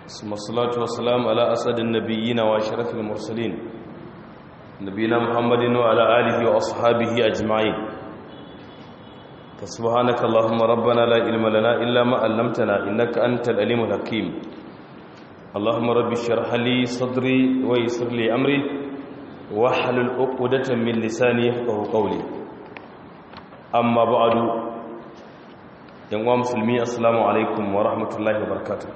ثم الصلاة والسلام على أسد النبيين وأشرف المرسلين نبينا محمد وعلى آله وأصحابه أجمعين فسبحانك اللهم ربنا لا علم لنا إلا ما علمتنا إنك أنت العليم الحكيم اللهم رب اشرح لي صدري ويسر لي أمري واحلل عقدة من لساني يفقهوا قولي أما بعد yan uwa musulmi assalamu alaikum wa rahmatullahi wa barakatuh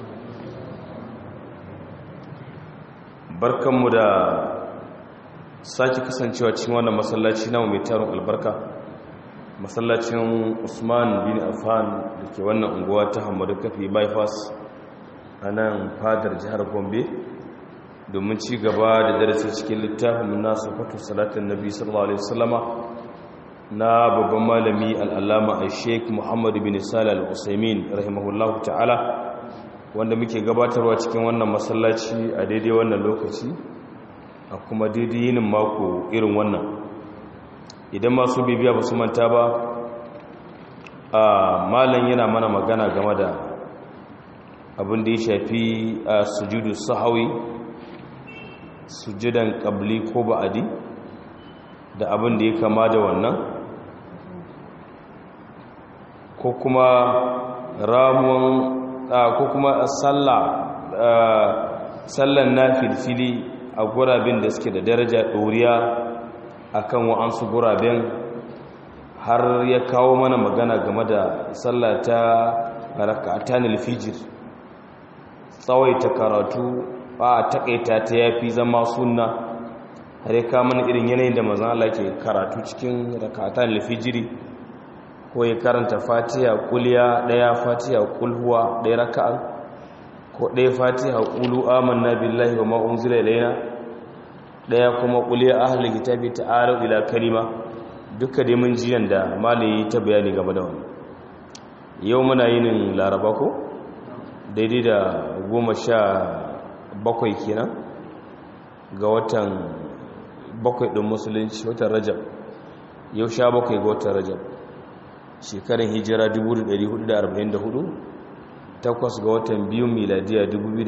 barkanmu da sake kasancewa cikin wannan masallaci namu mai tarin albarka masallacin usman bin affan da ke wannan unguwa ta hamadu kafi bypass a nan fadar jihar gombe domin ci gaba da darasi cikin littafin nasu fatu salatin nabi sallallahu alaihi wasallama na babban malami al'allama a sheik muhammadu bin sala al'usaimin rahimahullahu ta'ala wanda muke gabatarwa cikin wannan masallaci a daidai wannan lokaci a kuma daidai yinin mako irin wannan idan masu bibiya ba su manta ba a malam yana mana magana game da abin da ya shafi a sujudu sahawi sujudan ƙabli ko ba'adi da abin da ya kama da wannan ko kuma ramuwan ko kuma sallah sallan nafilfili a guraben da suke da daraja ɗoriya akan wa'ansu guraben har ya kawo mana magana game da sallah ta raka'atanil fijir tsawaita karatu ba a takaita ta yafi zama sunna har ya kawo mana irin yanayin da mazan Allah ke karatu cikin raka'atanil fijiri ko ya karanta fatiha kuliya daya fatiha kulhuwa daya raka'a ko daya fatiha qulu amanna billahi wa ma unzila ilayna daya kuma kuliya ahli kitabi ta'alu ila kalima duka dai mun jiyan da malai ta bayani game da wannan yau muna yin laraba ko daidai da goma sha bakwai kenan ga watan bakwai ɗin musulunci watan rajab yau sha bakwai ga watan rajab shekarun hijira 1444 takwas ga watan biyu miladiya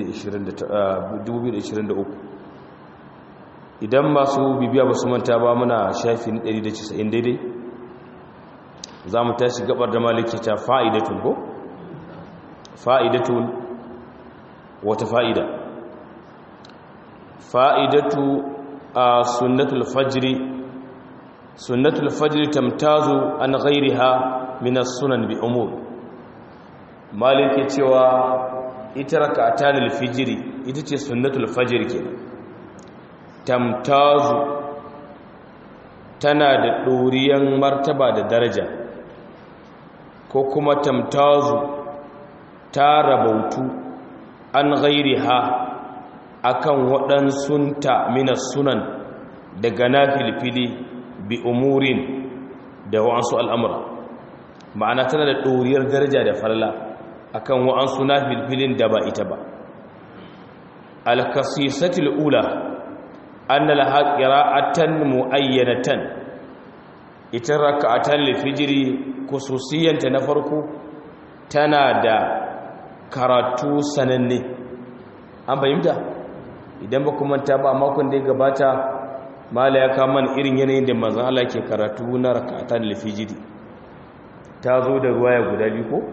2023 idan masu bibiya ba su manta ba muna shafi 190 daidai za mu tashi gabar da maliki ta fa'idatun ko? fa'idatun wata fa'ida fa'idatu a sunnatul fajiri sunnatul fajiri tamtazu an ghairiha minas sunan bi umur maliki cewa ita raka'atanul fijiri ita ce sunnatul fajr kenan tamtazu tana da doriyan martaba da daraja ko kuma tamtazu ta rabautu an ghairiha akan waɗansunta minas sunan daga na filfili bi umurin da wa'ansu al'amura ma'ana tana da ɗoriyar daraja da falala akan wa'ansu na filfilin da ba ita ba alkasisatul ula an na lahaƙira'atan mu'ayyanatan ita raka'atan lifijiri kususiyanta na farko tana da karatu sananne an fahimta idan ba kuma ta ba makon da ya gabata mala ya kama irin yanayin da manzan Allah ke karatu na raka'atan lifijiri ta zo da ruwaya guda biyu ko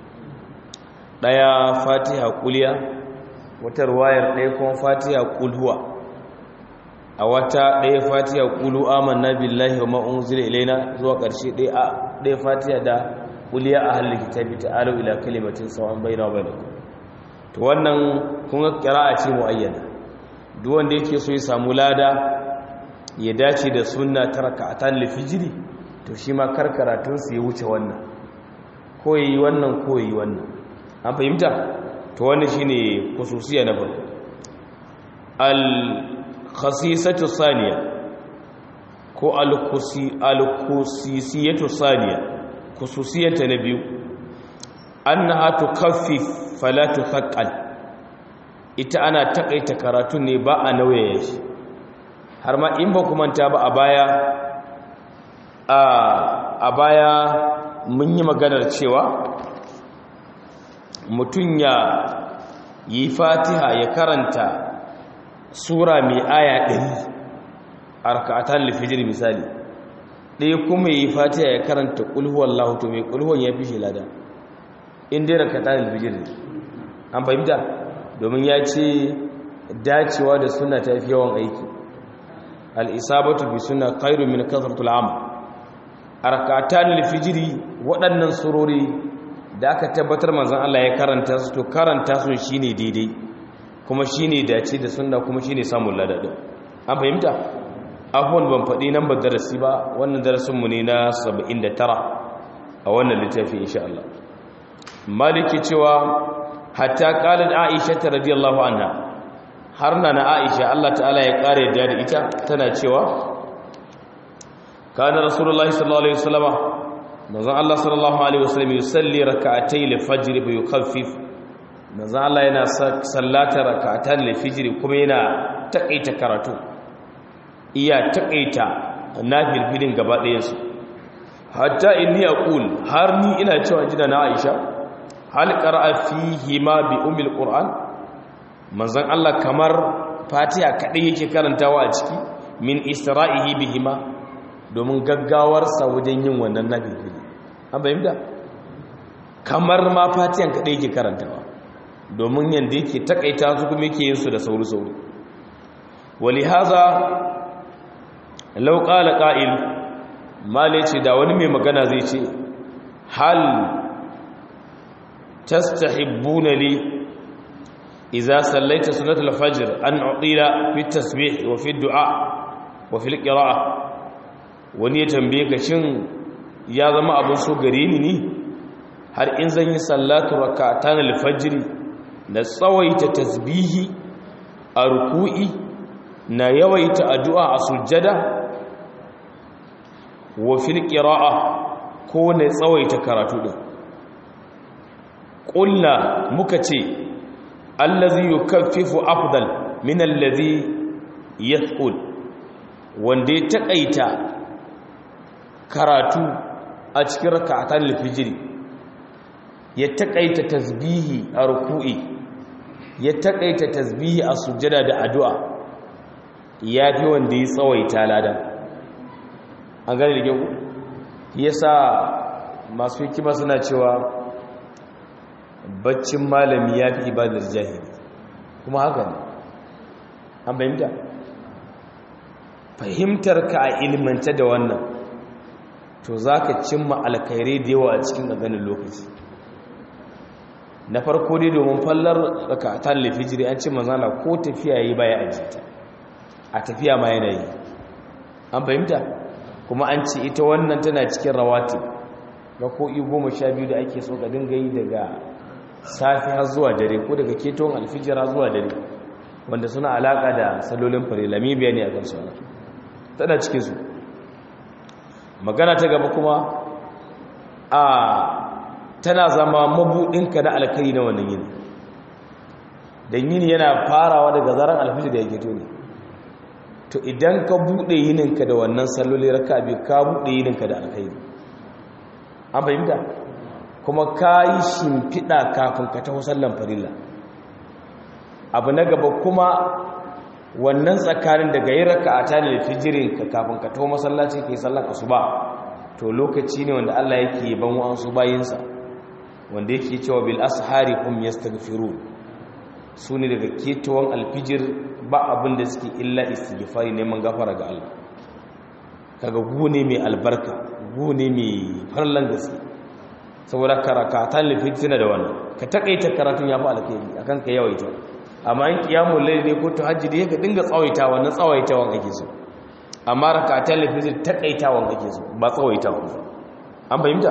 ɗaya fatiha kuliya wata ruwayar ɗaya kuma fatiha kulhuwa a wata ɗaya fatiha kulu amanna billahi wa ma'un zira ilaina zuwa ƙarshe ɗaya fatiha da kuliya a halin kitabi ta alo ila kalimatin sawan bai na bai to wannan kun ga ƙira'a ce mu'ayyana duk wanda yake so ya samu lada ya dace da sunna ta raka'atan lifijiri to shi ma karkaratunsu ya wuce wannan ko yi wannan ko yi wannan an fahimta to wannan shine khususiya na farko al khasisatu saniya ko al khusi al khusisiyatu saniya khususiyata na biyu annaha tukaffif fala tuthaqqal ita ana takaita karatun ne ba a nauyaye shi har ma in ba kuma ta ba a baya a baya mun yi maganar cewa mutum ya yi fatiha ya karanta sura mai aya ɗari a raka'atan lifijir misali ɗaya kuma yi fatiha ya karanta ƙulhuwan lahutu mai ƙulhuwan ya fi shi lada inda ya raka'atan lifijir ne an fahimta domin ya ce dacewa da suna ta fi yawan aiki al'isabatu bi suna kairu min kasartul am a raka'atan lifijiri waɗannan surori da aka tabbatar manzan Allah ya karanta su to karanta su shine daidai kuma shine dace da sunna kuma shine samun ladadin an fahimta abubuwan ban faɗi nan ba darasi ba wannan darasinmu ne na 79 a wannan littafi insha Allah maliki cewa hatta qalat aisha radiyallahu anha har na na aisha Allah ta'ala ya kare da ita tana cewa kana rasulullahi sallallahu alaihi wasallama manzon Allah sallallahu alaihi wasallam yusalli rak'atay al-fajr bi yukhaffif manzon Allah yana sallata rak'atan al-fajr kuma yana takaita karatu iya takaita nafilfilin gaba ɗayan su hatta inni aqul har ni ina cewa jina na Aisha hal qara'a fihi ma bi ummil qur'an manzon Allah kamar Fatiha kadai yake karantawa a ciki min isra'ihi bihima domin gaggawarsa wajen yin wannan nafilfili an bayyanta kamar ma fatiyan kaɗai yake karantawa domin yadda yake takaita su kuma yake yin su da sauri-sauri wali haza lauƙala ƙa'il male ce da wani mai magana zai ce hal tastahibbuna li idza sallaita sunatul fajr an uqila fi tasbih wa fi du'a wa fi al-qira'ah wani ya tambaye ka shin ya zama abin so gare ni ne har in zan yi sallatu rakatan al-fajr da tsawaita tasbihi a ruku'i na yawaita addu'a a sujjada wa fil qira'a ko ne tsawaita karatu din qulna muka ce allazi yukaffifu afdal min allazi yathqul wanda ya takaita karatu a cikin raka'atan lifijiri ya takaita tasbihi a ruku'i ya takaita tasbihi a sujjada da addu'a ya fi wanda ya tsawaita ladan an gane da gyau yasa masu hikima suna cewa baccin malami ya fi ibadar jahili kuma haka ne an fahimta fahimtar ka a ilmanta da wannan to za ka cimma alkhairai da yawa a cikin ganin lokaci na farko dai domin fallar rakatan lafijiri an ce mazana ko tafiya yi baya ajiyata a tafiya ma yana yi an fahimta kuma an ce ita wannan tana cikin rawati ga ko goma sha biyu da ake so ka dinga yi daga safi har zuwa dare ko daga keton alfijira zuwa dare wanda suna alaka da salolin fare lamibiya ne a kan suna tana cikin su magana ta gaba kuma a tana zama mabuɗinka na alkari na wannan yini don yini yana farawa daga zaren alfijir da ya geto ne to idan ka buɗe yininka da wannan salloli raka abi ka buɗe yininka da alkhairi an fahimta kuma ka yi shimfiɗa kafin ka taho sallan farilla abu na gaba kuma wannan tsakanin daga yi raka a tare da fijirinka kafin ka taho masallaci ka yi sallan asuba to lokaci ne wanda Allah yake ban wa'ansu bayinsa wanda yake cewa bil ashari hum yastaghfirun su ne daga ketawan alfijir ba abin da suke illa istighfari neman gafara ga Allah kaga gune mai albarka gune mai farlan gaske saboda karakatan lifijir da wannan ka takaita karatun ya fi alkhairi akan ka yawaita amma in qiyamul layl ne ko tahajjudi ka dinga tsawaita wannan tsawaitawan ake so amma rakatan lifijir takaitawan ake so ba tsawaitawan an fahimta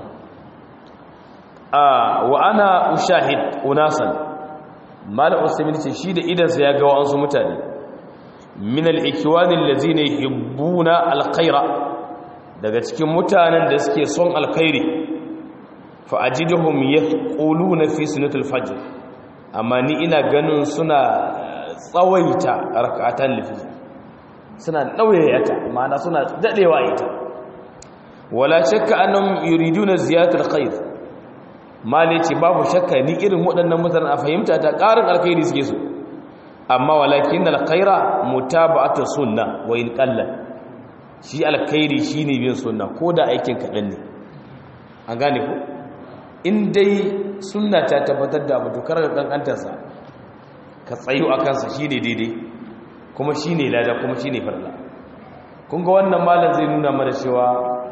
a wa ana ushahid unasan malam usaimin ce shi da idansa ya ga wa'ansu mutane min al-ikwani allazina yuhibbuna al-khaira daga cikin mutanen da suke son alkhairi fa ajiduhum yaquluna fi sunatul fajr amma ni ina ganin suna tsawaita rak'atan lifi suna dauyayata ma'ana suna dadewa ita wala shakka annahum yuriduna ziyadatul khair mali ce babu shakka ni irin waɗannan mutanen a fahimta ta ƙarin alkhairi suke so amma walakin alkhaira mutaba'atu sunna wa in qalla shi alkhairi shine bin sunna ko da aikin kaɗan ne an gane ku in dai sunna ta tabbatar da abu to kar ka kankantarsa ka tsayu a kansa shine daidai kuma shine lada kuma shine farla kun ga wannan malam zai nuna mana cewa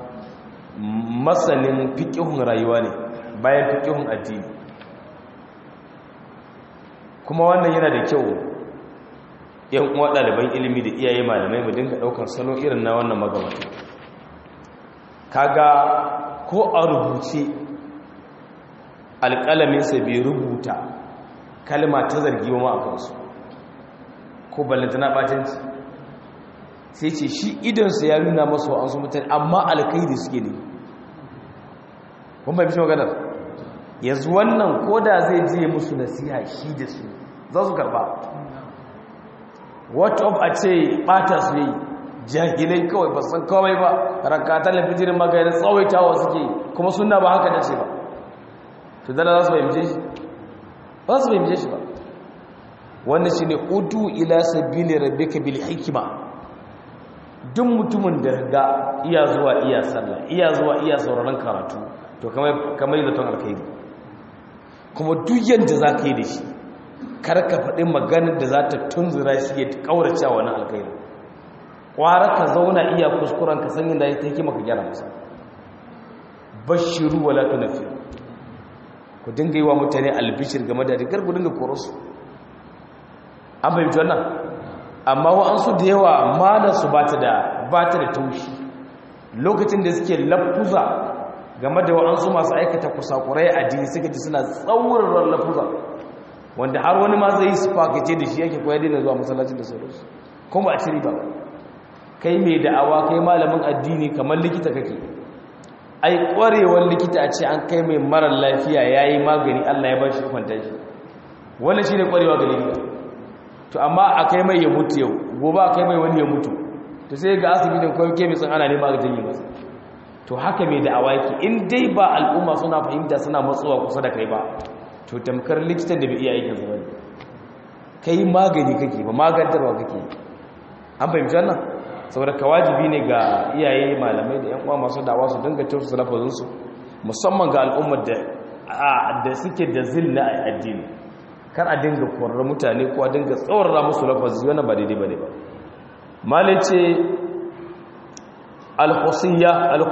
masanin fiqhun rayuwa ne bayan fiqhun addini kuma wannan yana da kyau yan uwa ɗaliban ilimi da iyaye malamai mu dinga ɗaukar salo irin na wannan magabata kaga ko a rubuce alƙalaminsa bai rubuta kalma ta zargi wa ma'akansu ko ballantana ɓatanci sai ce shi idonsa ya nuna masu wa'ansu mutane amma alkaidi suke ne kuma bai fi maganar yanzu wannan ko da zai je musu nasiha shi da su za su karba what of a ce ɓata su yi jahilai kawai ba san kawai ba rakatar lafijirin magayin tsawaitawa suke kuma suna ba haka dace ba to dana za su fahimce shi ba su fahimce shi ba wanda shi ne udu ila sabili rabbika bil hikima duk mutumin da ga iya zuwa iya sallah iya zuwa iya sauraron karatu to kamar yi zaton alkhairi kuma duk yadda za ka yi da shi kar ka faɗi maganar da za ta tunzura shi ya ƙaurace wani alkhairi ƙwara ka zauna iya kuskuren ka sanyin da ya ta hikima ka gyara masa bashiru wala tunafi ku dinga yi wa mutane albishir game da rigar ku dinga korosu an fahimci wannan amma wa'ansu da yawa malarsu ba ta da taushi lokacin da suke lafuza game da wa'ansu masu aikata kusakurai a jini suka ji suna tsaurin lafuza wanda har wani ma zai yi su fakace da shi yake koyar da zuwa masallacin da sauransu kuma a ciri ba kai mai da'awa kai malamin addini kamar likita kake ai kwarewar likita a ce an kai mai marar lafiya ya yi magani allah ya ba shi kwanta shi wannan shi ne kwarewa ga likita to amma a kai mai ya mutu yau gobe a kai mai wani ya mutu to sai ga asibitin kawai ke mai ana nema ga janyi masa to haka mai da'awa yake in dai ba al'umma suna fahimta suna matsuwa kusa da kai ba to tamkar likitan da bai iya aikin zuwa kai magani kake ba magantarwa kake an fahimci wannan saboda ka wajibi ne ga iyaye malamai da yan uwa masu da'awa su dinga tausa lafazinsu musamman ga al'ummar da da suke da zilla a addini kar a dinga korar mutane ko a dinga tsawarra musu lafazi wannan ba daidai bane ba malai ce al-khusiyya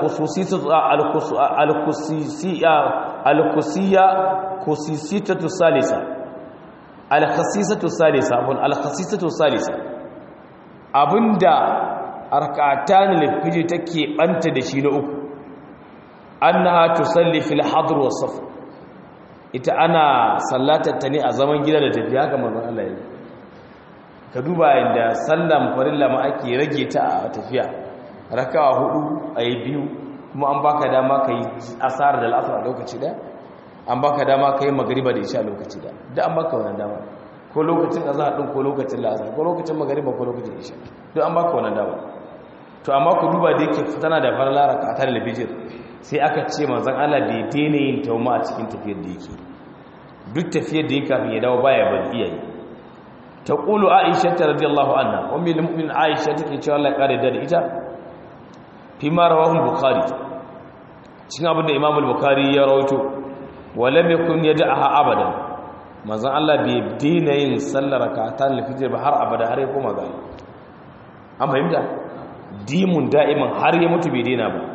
al-khususiyya al-khusiyya khusisiyatu salisa al-khasisatu salisa abun al-khasisatu salisa abinda arkatan lifiji take banta da shi na uku annaha tusalli fil hadr was saf ita ana sallatar ta ne a zaman gida da tafiya haka manzon Allah ya ka duba inda sallan farilla ma ake rage ta a tafiya raka'a hudu ayi biyu kuma an baka dama kai asar da al'asr a lokaci da an baka dama kai magriba da isha a lokaci da da an baka wannan dama ko lokacin azhar din ko lokacin la'asar ko lokacin magriba ko lokacin isha duk an baka wannan dama to amma ku duba da yake tana da farla raka'atar al-fajr sai aka ce manzon Allah bai daina yin tauma a cikin tafiyar da yake duk tafiyar da yake kafin ya dawo baya ban iyaye taqulu aisha radhiyallahu anha ummi al-mu'minin aisha take cewa Allah ya kare da ita fi ma rawahu bukhari cikin abin da imam al-bukhari ya rawaito wa lam yakun yad'aha abadan manzon Allah bai daina yin sallar rak'atan al-fajr ba har abada har ya koma ga an fahimta dimun da'iman har ya mutu bai daina ba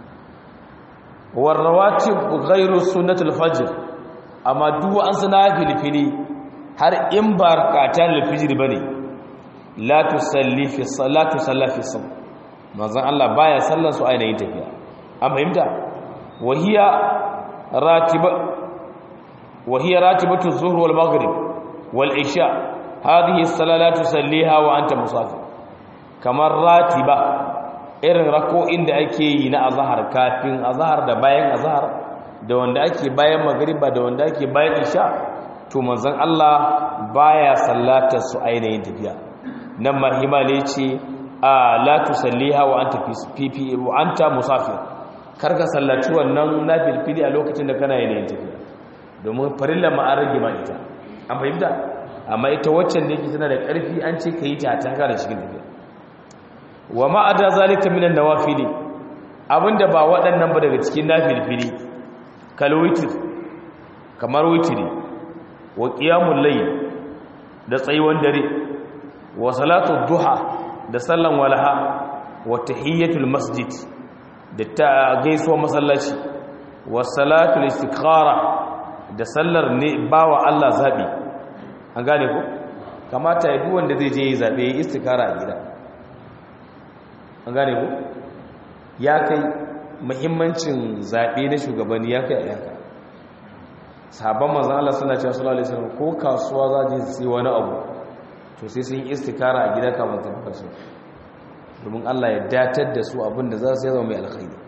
warrawatib ghairu sunnatul fajr amma duk an sana filfili har in ba rakatan alfijir bane la tusalli fi salati sallati sab manzon Allah baya sallan su ainihin tafiya an fahimta wahiya ratiba wahiya ratibatu zuhr wal maghrib wal isha hadhihi salatu tusalliha wa anta musafir kamar ratiba irin rako'in da ake yi na azahar kafin azahar da bayan azahar da wanda ake bayan magriba da wanda ake bayan isha to manzon Allah baya sallatar su ainihin tafiya nan mahimale ce a la tusalliha wa anta fi wa anta musafir karka sallaci wannan nafilfili a lokacin da kana yin tafiya domin farilla ma an rage ma ita an fahimta amma ita waccan da yake tana da ƙarfi an ce ka yi ta ta da cikin tafiya wa ma'ada zalika minan nawafili abinda ba waɗannan ba daga cikin nafilfili kal witr kamar witri wa qiyamul layl da tsayuwan dare wa salatu duha da sallan walaha wa tahiyatul masjid da ta gaisuwa masallaci wa salatul istikhara da sallar ne bawa Allah zabi an gane ku kamata ya duk wanda zai je yi zabe yi istikhara a gida an gane ku ya kai muhimmancin zabe na shugabanni ya kai a yanka sabon manzan Allah suna cewa sallallahu alaihi wasallam ko kasuwa za je su wani abu to sai sun yi istikara a gida kafin tafi kasuwa domin Allah ya datar da su abin da za su zama mai alkhairi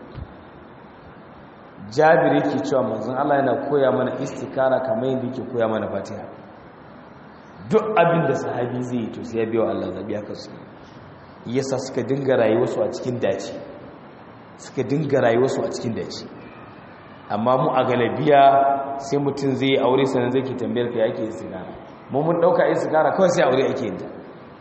jabir yake cewa manzan Allah yana koya mana istikara kamar yadda yake koya mana fatiha duk abin da sahabi zai yi to sai ya biya wa Allah zabi haka su yasa suka dinga rayuwarsu a cikin dace suka dinga rayuwarsu a cikin dace amma mu a galabiya sai mutum zai aure sanan zai ke tambayar ka yake istikara mu mun dauka istikara kawai sai aure ake yinta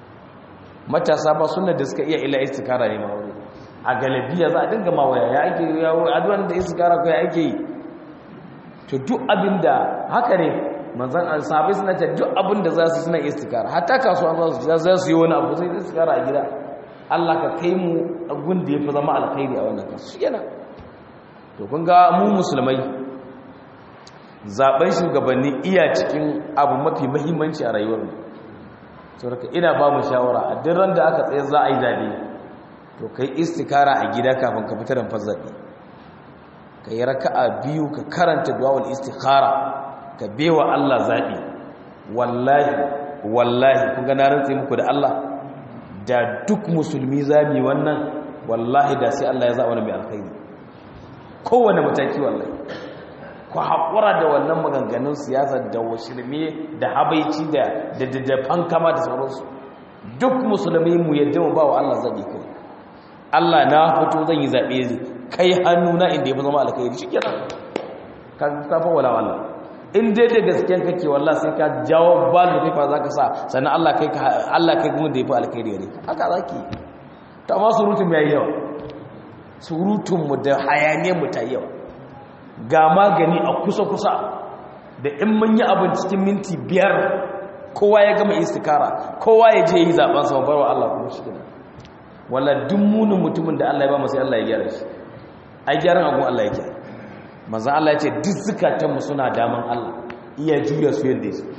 matasa ba sunna da suka iya ila istikara ne ma aure a galabiya za a dinga ma waya ya ake ya addu'an da istikara kai ake yi to duk abinda haka ne manzon sahabbai suna ta duk abinda za su suna istikara hatta kasuwa za su za su yi wani abu sai istikara a gida Allah ka kai mu gun da yafi zama alkhairi a wannan kasu yana to kun ga mu musulmai zaben shugabanni iya cikin abu mafi mahimmanci a rayuwar mu saboda ina ba mu shawara a duk ran da aka tsaye za a yi zabe to kai istikara a gida kafin ka fitar da zabe ka yi raka'a biyu ka karanta duwawul istikhara ka bewa Allah zabi wallahi wallahi kun ga na rantse muku da Allah da duk musulmi zabi wannan wallahi da sai Allah ya zaba wani mai alkhairi kowane mataki wallahi ku haƙura da wannan maganganun siyasa da washirme da habaici da da fankama da sauransu duk musulmi mu yadda mu ba wa Allah zaɓi kawai Allah na fito zan yi zaɓe kai hannu na inda ya fi zama alkhairi shi kenan ka kafa wala wallah in dai da gaskiyan kake wallah sai ka jawo balu fifa za ka sa sannan Allah kai Allah kai kuma da ya fi alkhairi ne haka za ki ta ma surutun ya yi yawa surutunmu da hayaniyarmu ta yawa ga magani a kusa-kusa da in mun yi abin cikin minti biyar kowa ya gama istikara kowa ya je yi zaben sama barwa Allah kuma shi gina wala duk munin mutumin da Allah ya ba masu Allah ya gyara shi ai gyaran agun Allah ya gyara manzan Allah ya ce duk zukatanmu suna daman Allah iya juya su yadda su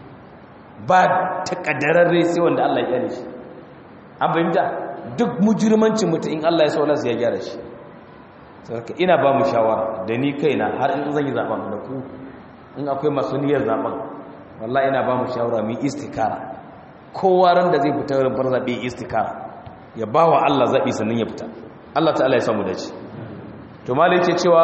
ba ta kadararre sai wanda Allah ya gyara shi an fahimta duk mujirmancin mutum in Allah ya saula ya gyara shi sarka ina ba mu shawara da ni kaina har in zan yi zaben da ku in akwai masu niyyar zaben wallahi ina ba mu shawara mu istikara kowa ran da zai fita wurin bar zabe istikara ya ba wa Allah zabi sannan ya fita Allah ta'ala ya samu dace to malai ce cewa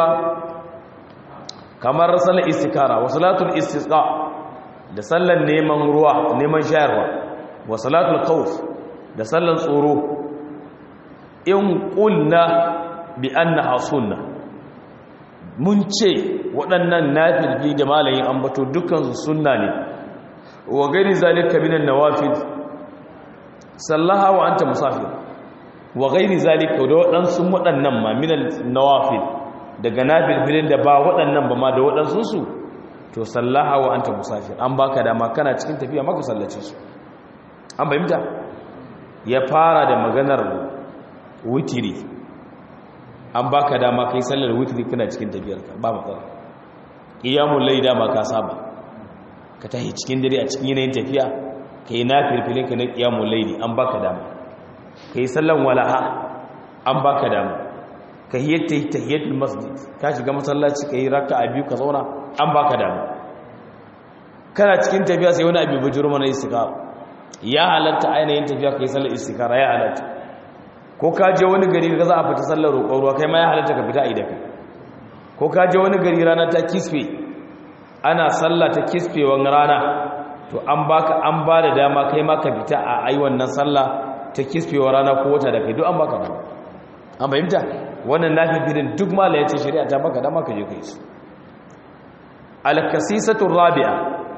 kamar salar istikara wa salatul istisqa da sallan neman ruwa neman shayarwa wa salatul khawf da sallan tsoro in ƙulna bi annaha sunna mun ce waɗannan nafilfi da malayin ambato dukansu sunna ne wa gani zalika minan nawafil sallaha wa anta musafir wa gairi zalika da waɗansu waɗannan ma minan nawafil daga nafilfilin da ba waɗannan ba ma da waɗansu su to sallaha wa anta musafir an baka dama kana cikin tafiya maka sallace su an bayyanta ya fara da maganar witiri an baka dama kai sallar witiri kana cikin tafiyarka ba matsala qiyamul layl dama ka saba ka tahi cikin dare a cikin yanayin tafiya kai na firfilin ka na qiyamul layl an baka dama kai sallan walaha an baka dama ka hiyatta tahiyatul masjid ka shiga masallaci kai raka'a biyu ka zauna an baka dama kana cikin tafiya sai wani abu bujuru mana istiqama ya halatta ainihin tafiya kai sallar istikara ya halatta ko ka je wani gari ka za a fita sallar roƙon ruwa kai ma ya halatta ka fita a idaka ko ka je wani gari rana ta kisfe ana sallah ta kisfewan rana to an baka an ba da dama kai ma ka fita a ai wannan sallah ta kisfewan rana ko wata da kai duk an baka dama an fahimta wannan nafi bidin duk mala ya ce shari'a ta baka dama ka je kai su al-kasisatu rabi'a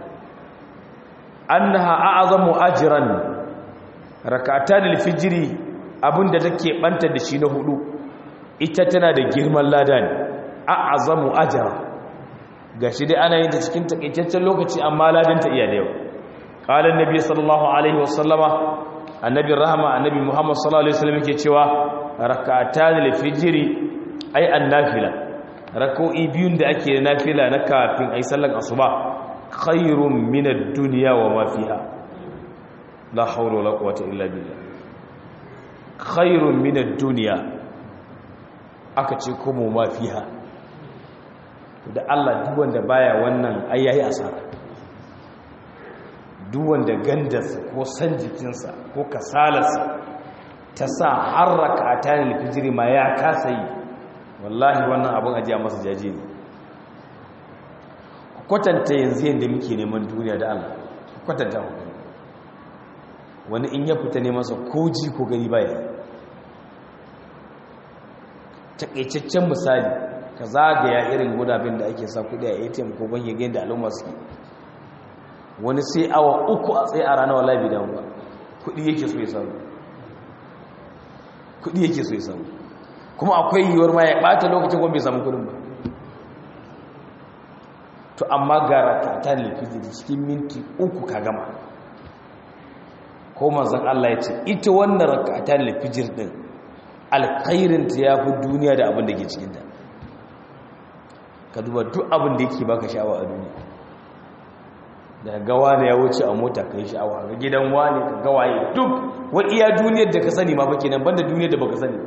annaha a'zamu ajran rak'atan al-fajr abinda take banta da shi na hudu ita tana da girman lada ne a'zamu ajra gashi dai ana yin ta cikin takaitaccen lokaci amma ladan ta iya da yawa qala annabi sallallahu alaihi wasallama annabi rahama annabi muhammad sallallahu alaihi wasallam yake cewa rak'atan al-fajr ay an-nafila rak'o'i biyun da ake da nafila na kafin ay sallar asuba khairun min ad-dunya wa ma fiha la hawla wala quwwata illa billah khairun min ad-dunya aka ce kuma ma fiha da Allah duk wanda baya wannan ai yayi asara duk wanda gandarsa ko san jikinsa ko kasalarsa ta sa harraka ta ne fijiri ma ya kasa yi wallahi wannan abin ajiya masa jaje ne kwatanta yanzu yadda muke neman duniya da Allah kwatanta ku wani in ya fita ne masa ko ji ko gani baya takaitaccen misali ka zagaya irin gudabin da ake sa kudi a atm ko ban yage da al'umma suke wani sai awa uku a tsaye a ranar wallahi bidan ba kudi yake so ya samu kudi yake so ya samu kuma akwai yiwuwar ma ya bata lokacin kuma bai samu kudin ba to amma gara ta ta lafiji cikin minti uku ka gama ko manzon Allah ya ce ita wannan rakatan lafijir din alkhairin ta yafi duniya da abin da ke cikin ta ka duba duk abin da yake baka sha'awa a duniya da gawa ne ya wuce a mota kai sha'awa ga gidan wani ka gawaye duk wa iya duniyar da ka sani ma bake nan banda duniyar da baka sani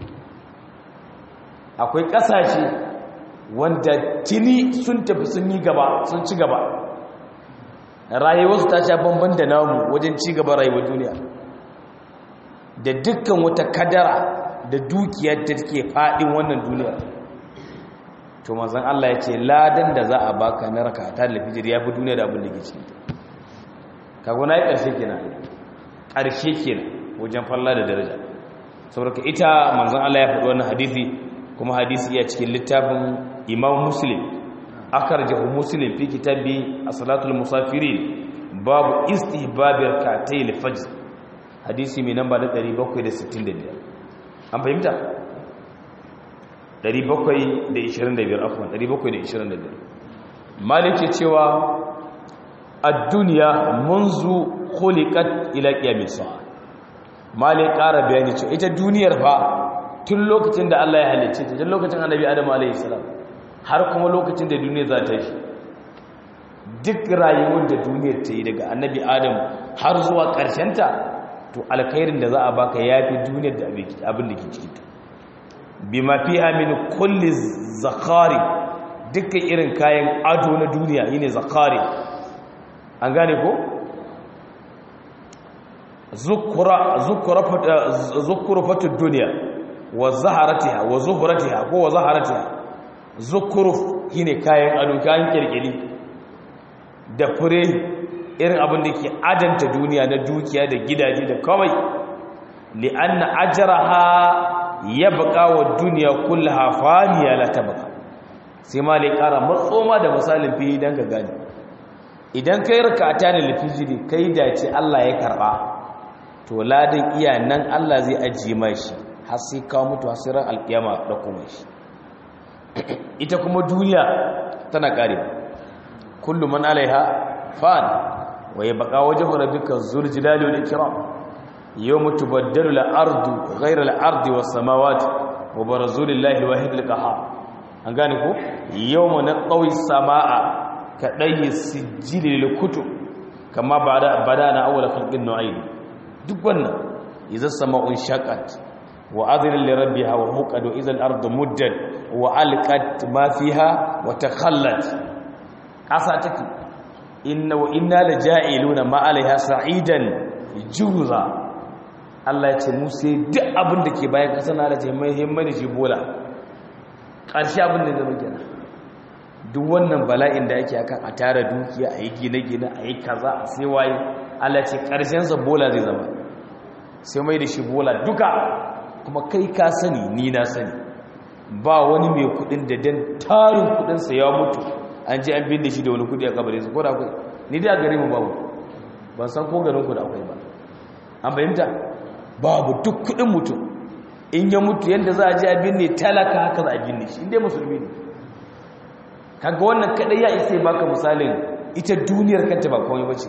akwai kasashe wanda tini sun tafi sun yi gaba sun ci gaba rayuwarsu ta sha bamban da namu wajen ci gaba rayuwar duniya da dukkan wata kadara da dukiyar da take fadin wannan duniya to manzon Allah ya ce ladan da za a baka na raka ta da fijir ya fi duniya da abin da ke cikin ta kago na yi ƙarshe kenan ƙarshe kenan wajen falla da daraja saboda ita manzon Allah ya faɗi wannan hadisi kuma hadisi ya cikin littafin imam muslim akarjahu muslim fi kitabi as-salatul musafirin babu istihbabir katayil fajr hadisi mai namba da 765 an fahimta 725 afwan 725 malike cewa ad-dunya munzu khuliqat ila qiyamis sa'a malik ƙara bayani cewa ita duniyar fa tun lokacin da Allah ya halicce ta tun lokacin annabi Adam alayhi salam har kuma lokacin da duniya za ta yi duk rayuwar da duniyar ta yi daga annabi Adam har zuwa ƙarshen ta to alkhairin da za a baka yafi duniyar da abin da ke cikin ta bima fiha min kulli zakari dukkan irin kayan ado na duniya yine zakari an gane ko zukura zukura zukurufatu duniya wa zaharatiha wa zuhuratiha ko wa zaharatiha zukuruf shine kayan ado kayan kirkiri da fure irin abin da ke adanta duniya na dukiya da gidaje da kawai li anna ajraha yabqa wa dunya kullaha faniya la tabqa sai ma lai kara matsoma da misalin fi dan ka gani idan kai rakata da lifijiri kai dace Allah ya karba to ladan iya nan Allah zai ajiye mai shi har sai kawo mutu hasirar alkiyama da kuma shi ita kuma duniya tana kare kullum man alaiha fan wa yabqa wajhu rabbika zul jalali wal ikram yawma tubaddalu al ardu ghayra al ardi was samawati wa barazu lillahi wahid al qahar an gane ko yawma naqawi samaa kadai sijili lil kutub kama bada badana awwal khalqin nu'ayd duk wannan idza sama'un shaqat wa adhina li rabbiha wa huqad idza al-ardu muddat wa alqat ma fiha wa takhallat asa take inna wa inna la ja'iluna ma 'alayha sa'idan juza Allah ya ce mu sai duk abin da ke bayan kasa na da ce mai himmani shi bola ƙarshe abin da zama gina duk wannan bala'in da ake akan a tara dukiya a yi gine-gine a yi kaza a sai waye Allah ce ƙarshensa bola zai zama sai mai da shi bola duka kuma kai ka sani ni na sani ba wani mai kudin da dan tarin kudinsa ya mutu an je an binne shi da wani kudi a kabarin su ko da akwai ni dai a gare mu babu ban san ko garin ku da akwai ba an bayyanta babu duk kudin mutum in ya mutu yadda za a je a binne talaka haka za a binne shi inda musulmi ne kaga wannan kadai ya isa baka misalin ita duniyar kanta ba komai bace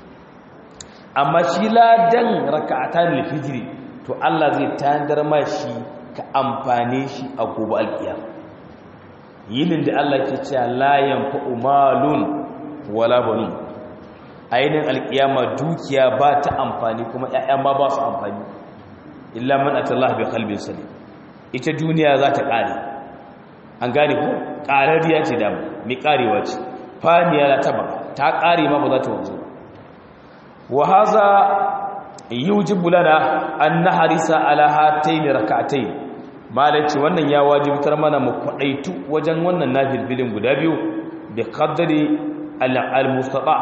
amma shi ladan raka'atan lifijiri to Allah zai tandar ma shi ka amfane shi a gobe alkiyama yinin da Allah ke cewa la yanfa'u malun wala banun ainin alkiyama dukiya ba ta amfani kuma ƴaƴan ma ba su amfani illa man atallaha bi qalbin salim ita duniya za ta kare an gane ko qarariya ce da mi karewa ce faniya la taba ta kare ma ba za ta wanzu wa hadha yujibu lana an nahrisa ala hatayn rak'atayn malaci wannan ya wajibtar mana mu kwadaitu wajen wannan nafilbilin guda biyu bi qadri al-mustata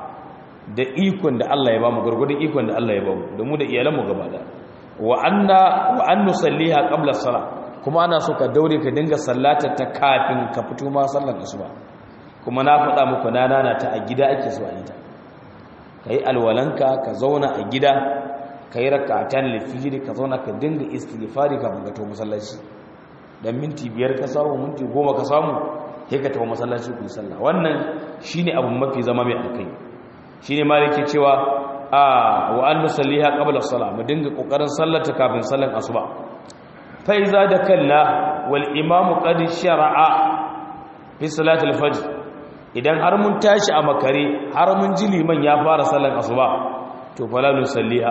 da ikon da Allah ya bamu gurgurdin ikon da Allah ya bamu da mu da iyalanmu gaba da wa anna wa an nusalliha qabla as-salah kuma ana so ka daure ka dinga sallatar ta kafin ka fito ma sallar asuba kuma na faɗa muku na nana ta a gida ake so a yi ta kai alwalanka ka zauna a gida kai rak'atan lifijiri ka zauna ka dinga istighfari kafin ka tawo masallaci dan minti biyar ka samu minti goma ka samu sai ka tawo masallaci ku yi sallah wannan shine abu mafi zama mai alkai shine maliki cewa a wa an nusalliha qabla as-salah mu dinga kokarin sallata kafin sallan asuba fa iza da kalla wal imamu qad shar'a fi salati al-fajr idan har mun tashi a makare har mun ji liman ya fara sallan asuba to fala nusalliha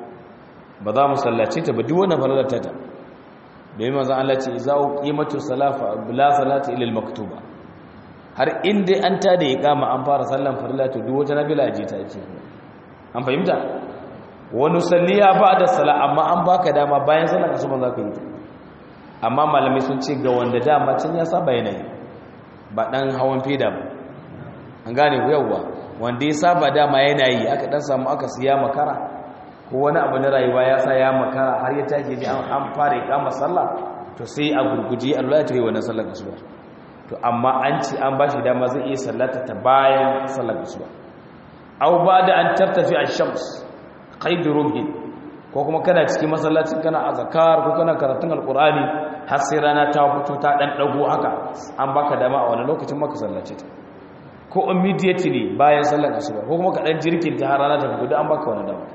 ba za mu sallace ta ba duk wannan falalata ta bai manzo Allah ce iza qimatu salafa bila salati ila al-maktuba har inda an ta da iqama an fara sallan farilla to duk wata nafila je ta ce an fahimta wani salliya ba da sala amma an baka dama bayan sallar asuba za ka yi amma malamai sun ce ga wanda dama can ya saba yanayi ba dan hawan feda ba an gane ku yawwa wanda ya saba dama yanayi aka dan samu aka siya makara ko wani abu na rayuwa ya sa ya makara har ya tashi ji an fara ikama sallah to sai a gurguje Allah ya tayi wannan sallar asuba to amma an ce an bashi dama zai iya sallata ta bayan sallar asuba aw bada an tartafi ash-shams qaid rubhi ko kuma kana cikin masallacin kana azkar ko kana karatun alqur'ani har sai rana ta fito ta dan dago haka an baka dama a wani lokacin maka sallace ta ko immediately bayan sallar asuba ko kuma ka dan jirkin ta har rana ta fito an baka wani dama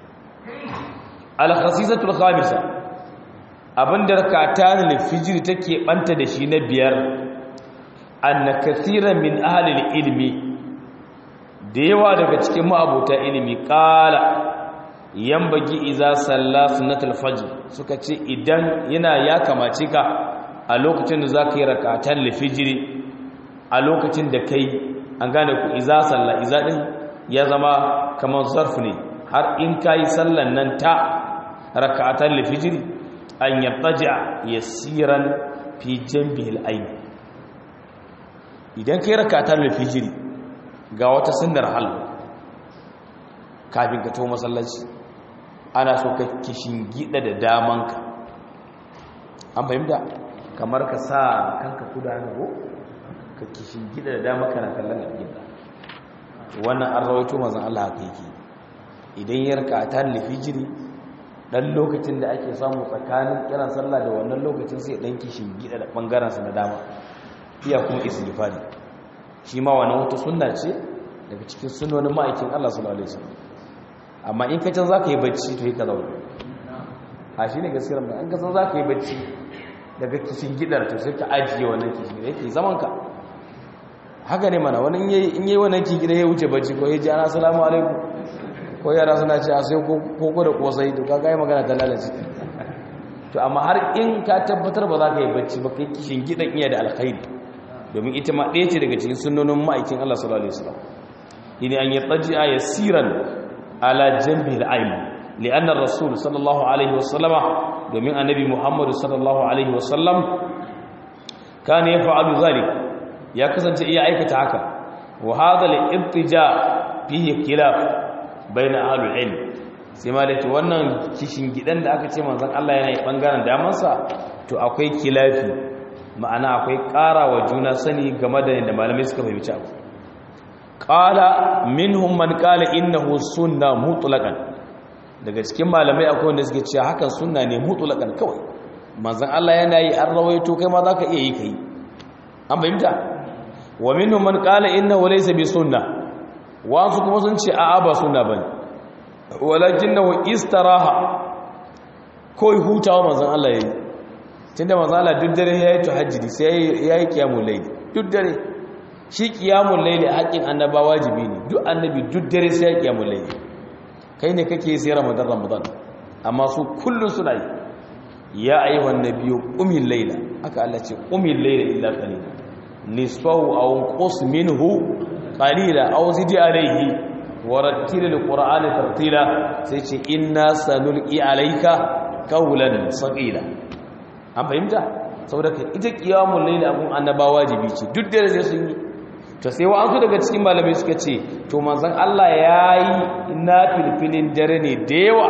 al-khasisatul khamisa abinda rakatan al-fajr take banta da shi na biyar anna kathiran min ahli al-ilmi da yawa daga cikin ma'abuta ilimi ƙala yambagi iza salla sunnatul fajr suka ce idan yana ya kamace ka a lokacin da zaka yi rakatan lifijiri a lokacin da kai an gane ku iza salla iza din ya zama kamar zarf ne har in kai sallan nan ta rakatan lifijiri an yattaja yasiran fi janbihil ayn idan kai rakatan lifijiri ga wata sunnar hal kafin ka to masallaci ana so ka kishin gida da damanka an fahimta kamar ka sa kanka kuda na go ka kishin gida da damanka na kallon alƙibla wannan an rawaito mazan Allah haka yake idan ya raka ta lifijiri dan lokacin da ake samu tsakanin kiran sallah da wannan lokacin sai dan kishin gida da bangaren sa na dama iya kuma istighfari shi ma wani wata sunna ce daga cikin sunonin ma'aikin Allah sallallahu alaihi wasallam amma in ka can zaka yi bacci to yi ka zauna a shi ne gaskiyar mai an ka san zaka yi bacci daga kishin gidar to sai ka ajiye wannan kishin gidar yake zaman ka haka ne mana wani in yi wannan kishin gidar ya wuce bacci ko ya ji ana salamu alaikum ko yara suna ce a sai koko da kosai to kaga yi magana ta lalace to amma har in ka tabbatar ba za ka yi bacci ba kai kishin gidan iya da alkhairi domin ita ma ɗaya ce daga cikin sunonin ma'aikin Allah sallallahu alaihi wasallam yini an yattaji'a yasiran ala janbihi al-ayman li'anna ar-rasul sallallahu alaihi wasallam domin annabi Muhammad sallallahu alaihi wasallam kana yaf'alu zalik ya kasance iya aikata haka wa hadha al-ibtija fihi khilaf baina ahlul ilm sai ma da wannan kishin gidan da aka ce manzon Allah yana yi bangaren damansa to akwai kilafi ma'ana akwai ƙara wa juna sani game da yadda malamai suka fahimci abu ƙala minhum man ƙala innahu sunna mutlaqan daga cikin malamai akwai wanda suke cewa hakan sunna ne mutlaqan kawai manzon Allah yana yi an rawaito kai ma zaka iya yi kai an fahimta wa minhum man qala innahu laysa bi sunna wa su kuma sun ce a'a ba sunna bane walakinahu istaraha koi hutawa manzon Allah yayi tunda manzon Allah duk dare yayi tahajjudi sai yayi qiyamul layl duk dare shi qiyamul layl haƙin annaba wajibi ne duk annabi duk dare sai yayi qiyamul layl kai ne kake sai ramadan ramadan amma su kullun suna yi ya ayyuhan nabiyyu qumil layla aka Allah ce qumil layla illa qalila nisfahu aw qus minhu qalila aw zid alayhi warattilil qur'ana tartila sai ce inna sanulqi alayka qawlan saqila an fahimta saboda ita qiyamul layli abun annaba wajibi ce duk da sai sun yi to sai wa'ansu daga cikin malamai suka ce to manzon Allah yayi nafilfilin dare ne da yawa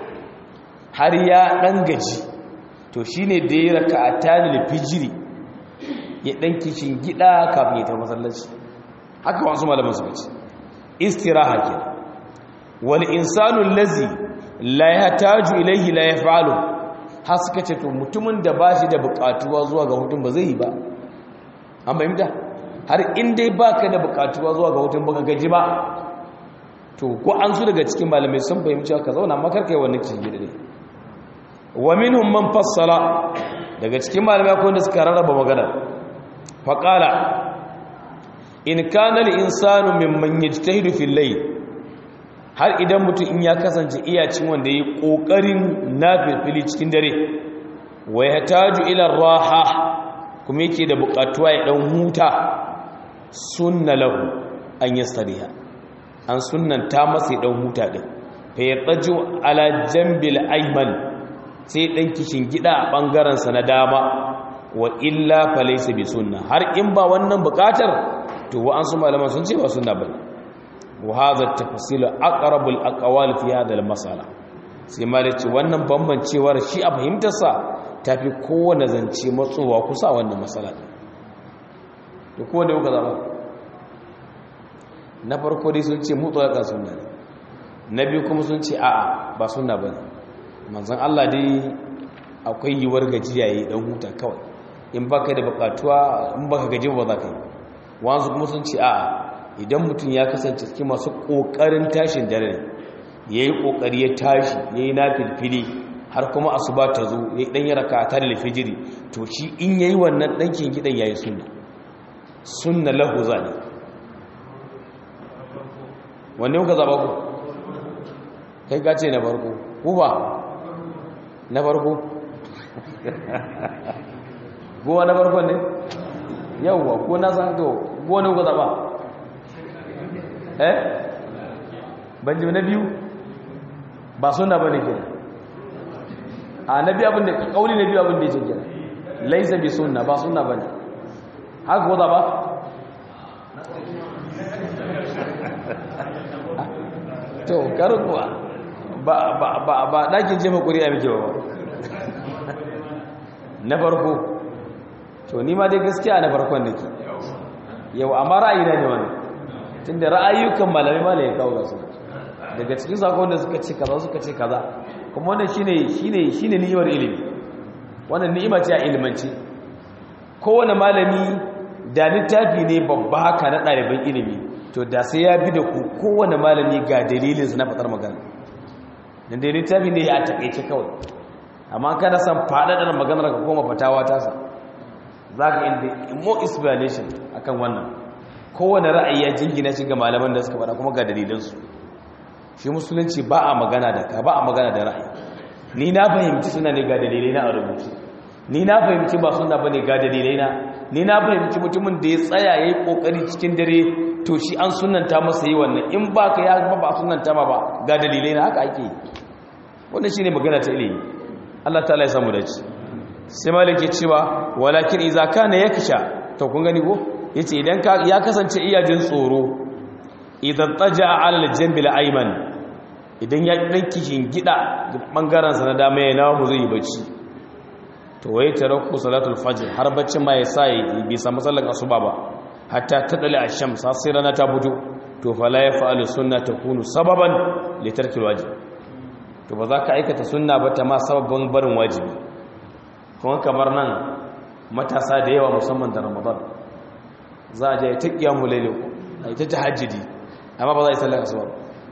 har ya dan gaji to shine da ya raka'atanil fijri ya dan kishin gida kafin ya tafi masallaci haka wasu malaman suka ce istiraha ke wal insanu allazi la yahtaju ilayhi la yaf'alu har suka ce to mutumin da bashi da bukatuwa zuwa ga hutun ba zai yi ba an fahimta har in dai baka da bukatuwa zuwa ga hutun baka gaji ba to ko an su daga cikin malamai sun fahimci ka zauna makar kai wannan cikin gida ne wa minhum man fassala daga cikin malamai akwai wanda suka rarraba magana faqala in kana al-insanu mimman yajtahidu fil layl har idan mutum in ya kasance iya cin wanda yayi kokarin nafili cikin dare wa yahtaju ila raha kuma yake da bukatuwa ya dan huta sunna lahu an yastariha an sunnanta masa ya dan huta din fa yataju ala jambil ayman sai dan kishin gida a bangaren sa na dama wa illa falaysa bi sunna har in ba wannan bukatar to wa an su malaman sun ce ba sunna bane wa hadha at-tafsil aqrabul aqwal fi hadha al-masala sai malai ce wannan bambancewar shi a fahimtar sa tafi kowanne zance matsowa kusa wannan masala to ko da kuka zaba na farko dai sun ce mutlaqan sunna ne na biyu kuma sun ce a'a ba sunna bane manzon Allah dai akwai yiwar gajiya yi dan huta kawai in baka da bukatuwa in baka gaji ba za ka yi wanzu kuma sun ce a idan mutum ya kasance cikin masu ƙoƙarin tashin dare ya yi ƙoƙari ya tashi ya yi na filfili har kuma asuba ta zo ya yi ɗanya raka ta da lafijiri to shi in ya yi wannan ɗankin gidan ya yi sunna sunna lahu ne wanne kuka zaɓa ku kai ka ce na farko ku ba na farko gowa na farkon ne yauwa ko na san to gowa ku zaba eh banji na biyu ba suna ba ne kenan a na biyu abin da kauli na biyu abin da yake kenan laisa bi sunna ba sunna bane haka ko zaba to karuwa ba ba ba ba dakin jefa kuri'a mike ba na farko to ni ma dai gaskiya na farkon nake yau amma ra'ayi na ne wannan tunda ra'ayukan malamai ma ya kawo gasu daga cikin sakon da suka ce kaza suka ce kaza kuma wannan shine shine shine ni'imar ilimi wannan ni'ima ce a ilimance kowane malami da littafi ne babba haka na ɗaliban ilimi to da sai ya bi da ku kowane malami ga dalilinsa na faɗar magana dan da littafi ne ya takaice kawai amma kana san faɗaɗar maganar ka koma fatawa tasa za ka inda more explanation akan wannan kowane ra'ayi ya jingina shi ga malaman da suka faɗa kuma ga dalilansu shi musulunci ba a magana da ka ba a magana da ra'ayi ni na fahimci suna ne ga dalilai na a rubuce ni na fahimci ba suna ba ne ga dalilai na ni na fahimci mutumin da ya tsaya ya yi ƙoƙari cikin dare to shi an sunanta masa yi wannan in ba ka ya ba ba sunanta ma ba ga dalilai na haka ake yi wannan shi ne magana ta ilimi allah ta ya samu dace sai malike cewa walakin iza kana yaksha to kun gani ko yace idan ya kasance iya jin tsoro idan taja ala al-jambil ayman idan ya dan kishin gida bangaren sa na dama ya nawo zai yi bacci to wai tarakku salatul fajr har baccin ma ya sa bai samu sallar asuba ba hatta tadali ash-shams sai rana ta fito to fala ya fa'alu sunna takunu sababan li tarkil wajib to ba za ka aikata sunna ba ta ma sababin barin wajibi kuma kamar nan matasa da yawa musamman da ramadan za a je ta kiyamu laili a ita tahajjudi amma ba za a yi sallar asuba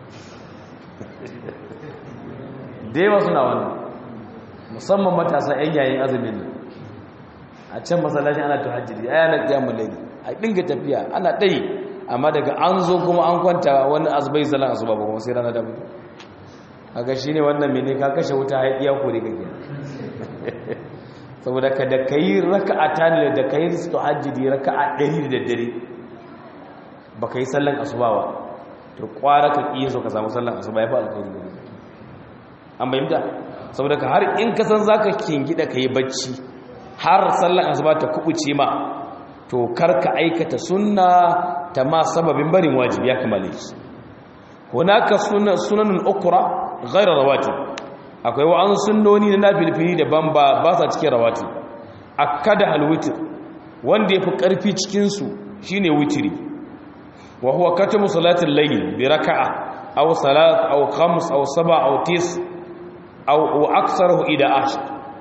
da yawa suna wannan musamman matasa yan yayin azumin nan a can masallaci ana tahajjudi ai ana kiyamu laili a dinga tafiya ana dai amma daga an zo kuma an kwanta wani azubai zalan asuba ba kuma sai rana da mutu kaga shine wannan mene ka kashe wuta har iya kore kake saboda ka da kai raka'atan da kai tahajjudi raka'a 100 da dare ba kai sallan asuba ba to kwara ka kiyi so ka samu sallan asuba ya fa alkhairi ne an bayyana saboda ka har in ka san zaka kingida kai bacci har sallan asuba ta kubuce ma to karka aikata sunna ta ma sababin barin wajibi ya kamale shi hunaka sunanun ukra ghayra rawatib akwai wa'an sunnoni na nafilfili daban ba ba sa cikin rawatib akada alwitr wanda yafi karfi cikin su shine witri wa huwa katamu salatil layl bi raka'a aw salat aw khams aw sab'a aw tis aw aktharuhu ida ashar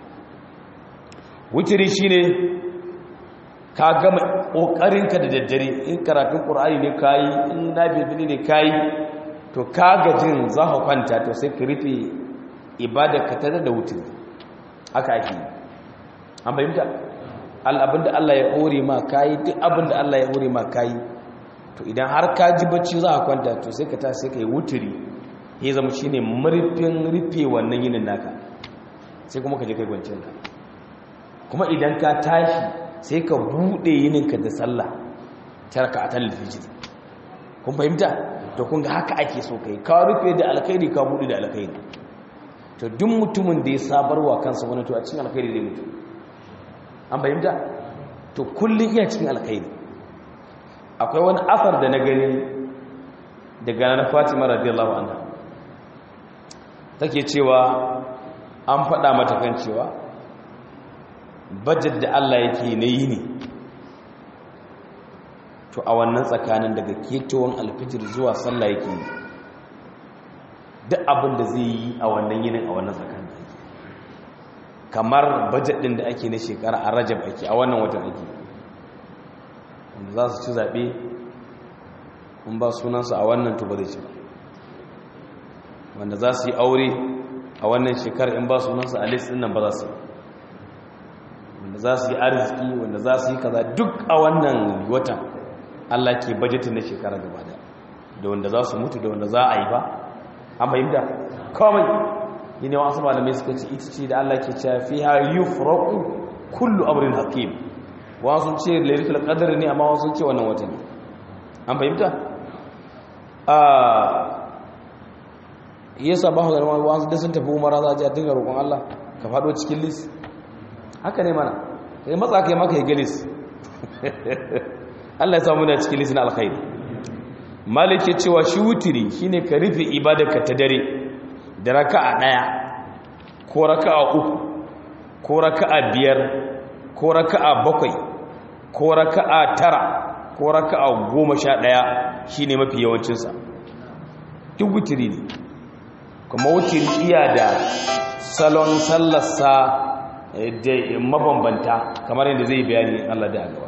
witri shine ka gama ƙoƙarinka da daddare in karatun ƙur'ani ne kayi in nabibini ne kayi to ka gajin za ka kwanta to sai ka rufe ibada ka tare da wutin haka ake yi an fahimta abinda Allah ya hore ma kayi duk abinda Allah ya hore ma kayi to idan har ka ji bacci za ka kwanta to sai ka ta sai ka yi wuturi ya zama shi ne murfin rufe wannan yinin naka sai kuma ka je kai kwanciyar ka kuma idan ka tashi sai ka buɗe yininka da sallah tarka a talil fijir kun fahimta to kun ga haka ake so kai ka rufe da alkhairi ka buɗe da alkhairi to duk mutumin da ya sabarwa kansa wani to a cikin alkhairi zai mutu an fahimta to kullum iya cikin alkhairi akwai wani asar da na gani daga na Fatima radiyallahu anha take cewa an faɗa mata kan cewa bajet da Allah yake na yi ne to a wannan tsakanin daga ketowar alfijir zuwa sallah yake yi duk abin da zai yi a wannan yinin a wannan tsakanin kamar bajet din da ake na shekara a rajab ake a wannan watan ake wanda za su ci zaɓe in ba sunansu a wannan to ba zai ci wanda za su yi aure a wannan shekarar in ba sunansu a list ɗin nan ba za su yi wanda za su yi arziki wanda za su yi kaza duk a wannan watan Allah ke bajetin na shekara gaba da da wanda za su mutu da wanda za a yi ba an fahimta kawai yi ne wasu malamai suka ce ita ce da Allah ke cewa fi ha yi furaku kullu amurin hakim wasu ce laritul qadr ne amma wasu ce wannan watan an fahimta a yasa ba ga wasu da sun tafi umara za a ji a dinga roƙon Allah ka faɗo cikin list haka ne mana sai matsa kai maka yi galis Allah ya samu da cikin lisin alkhairi malik ya cewa shi wutiri shine ka rufe ibadarka ta dare da raka'a daya ko raka'a uku ko raka'a biyar ko raka'a bakwai ko raka'a tara ko raka'a goma sha daya shine mafi yawancinsa duk wutiri ne kuma wutiri iya da salon sallarsa da mabambanta kamar yadda zai bayani Allah da gaba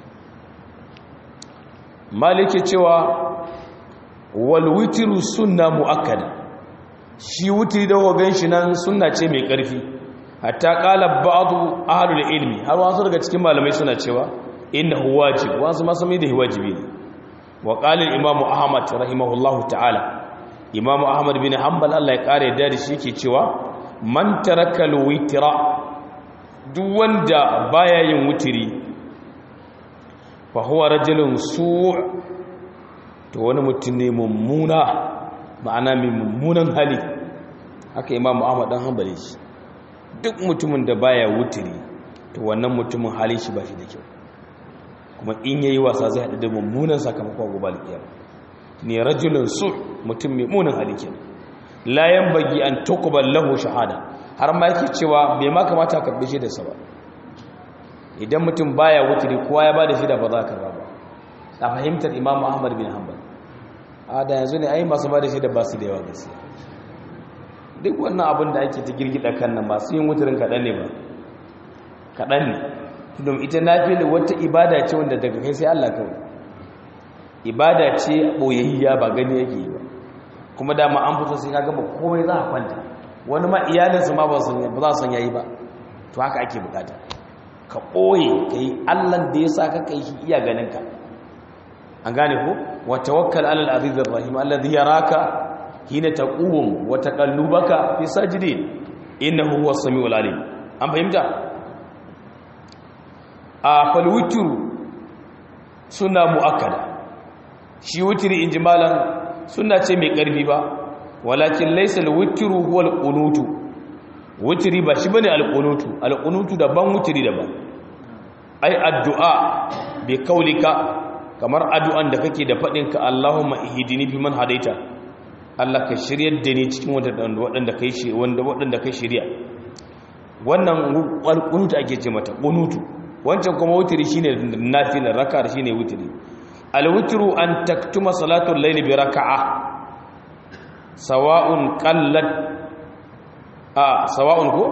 malike cewa wal witru sunna muakkada shi wutri da hogan shi nan sunna ce mai karfi hatta qala ba'du ahlul ilmi har wasu daga cikin malamai suna cewa innahu wajib wasu ma sami da wajibi ne wa qala al-imam ahmad rahimahullahu ta'ala imam ahmad bin hanbal Allah ya kare da shi yake cewa man taraka al-witra duk wanda baya yin wutiri fa huwa rajulun su' to wani mutum ne mummuna ma'ana mai mummunan hali haka imamu ahmad dan hanbali shi duk mutumin da baya wutiri to wannan mutumin halin shi ba shi da kyau kuma in yayi wasa zai haɗu da mummunan sakamakon gobe alƙiyama ne rajulun su mutum mai munin hali kenan la yanbaghi an tuqbal lahu shahada har ma yake cewa bai ma kamata ka karbe shi da sa ba idan mutum baya wuturi kowa ya bada shi da ba za ka ba a fahimtar Imam Ahmad bin Hanbal a da yanzu ne ai masu bada shi da ba su da yawa gaskiya duk wannan abin da ake ta girgida kan nan masu yin wuturin kaɗan ne ba kaɗan ne don ita nafila wata ibada ce wanda daga kai sai Allah kawai ibada ce boyayya ba gani yake yi ba kuma dama an fito sai ka gaba komai za a kwanta wani ma iyalinsu ma ba za su yayi ba to haka ake bukata ka ɓoye ka yi allan da ya sa ka kai shi iya ganinka an gane ko wa tawakkal alal azizir rahim alladhi yaraka hina taqum wa taqallubaka fi sajidin innahu huwas samiul alim an fahimta a fal witru suna muakkada shi witri injimalan suna ce mai karfi ba walakin laysa al witru huwa al qunutu witri ba shi bane al qunutu al qunutu daban witri daban ai addu'a bi kaulika kamar addu'an da kake da faɗinka Allahumma ihdini fi man hadaita Allah ka shiryar da ni cikin waɗanda kai shi wanda waɗanda kai shirya wannan alƙunutu ake ce mata ƙunutu wancan kuma wutiri shine nafila raka shine wutiri alwutru an taktuma salatul layli bi raka'a sawa'un qallat a sawa'un ko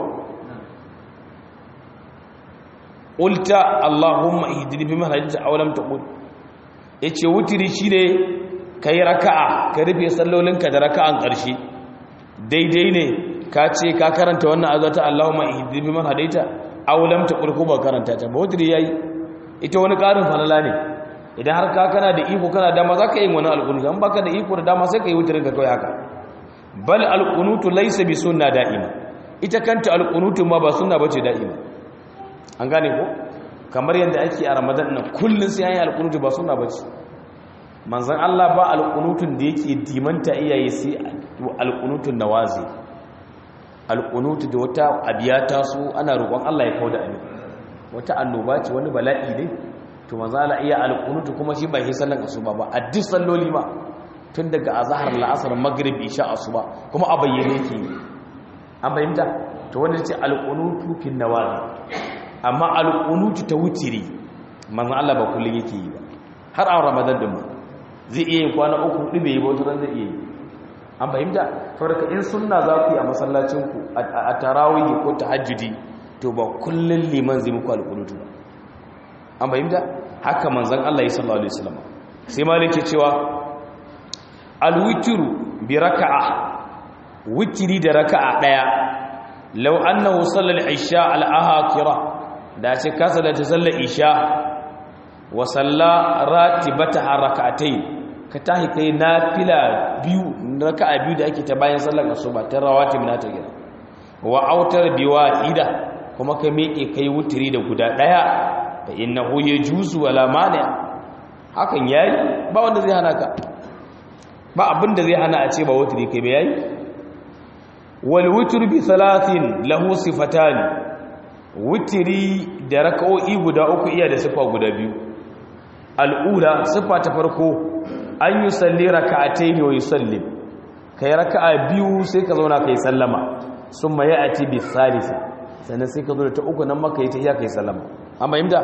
qulta allahumma ihdini fi man hadaita aw lam taqul yace wutiri shine kai raka'a ka rufe sallolinka da raka'an ƙarshe daidai ne ka ce ka karanta wannan azata Allahumma ihdini man hadaita aw lam taqul ko ba karanta ta ba wutiri yayi ita wani ƙarin falala ne idan har ka kana da iko kana dama zaka yi wani alqunut an baka da iko da dama sai ka yi wutirin ka kai haka bal alqunutu laysa bi sunna da'ima ita kanta alqunutu ma ba sunna bace da'ima an gane ko kamar yadda ake a ramadan nan kullun sai an yi alqunutu ba sunna bace manzan Allah ba alƙunutun da yake dimanta iyaye sai alƙunutun nawazi alƙunutu da wata abiyata su ana roƙon Allah ya kawo da abin wata annoba ce wani bala'i ne to manzan Allah iya alƙunutu kuma shi ba shi sallan asuba ba a duk salloli ma tun daga azhar la'asar maghrib isha asuba kuma a bayyane yake an fahimta to wanda ce alƙunutu fin nawazi amma alƙunutu ta wutiri manzan Allah ba kullum yake yi ba har a ramadan din ma zai iya yin kwana uku hudu bai yi bautu ran zai iya yi an fahimta farka in sunna za ku yi a masallacinku a tarawihi ko tahajjudi to ba kullun liman zai muku alƙunutu ba an fahimta haka manzon Allah sallallahu alaihi wasallam sai malike cewa alwitru bi raka'a witri da raka'a daya law annahu sallal isha al-ahakira da ce kasa da ta sallar isha wa salla ratibata rak'atayn ka tahi kai nafila biyu raka'a biyu da ake ta bayan sallar asuba ta rawatib na ta gida wa autar biwahida kuma ka miƙe kai wutiri da guda daya fa innahu yajuzu wala mani hakan yayi ba wanda zai hana ka ba abinda zai hana a ce ba wutiri kai ba yayi wal witru bi thalathin lahu sifatan wutiri da raka'o'i guda uku iya da sifa guda biyu al'ula sifa ta farko an yi salli raka'atai ne wa yi salli ka yi raka'a biyu sai ka zauna ka yi sallama sun ma ya ati bi salisa sannan sai ka zo da ta uku nan maka yi ta iya ka yi sallama an bayyanta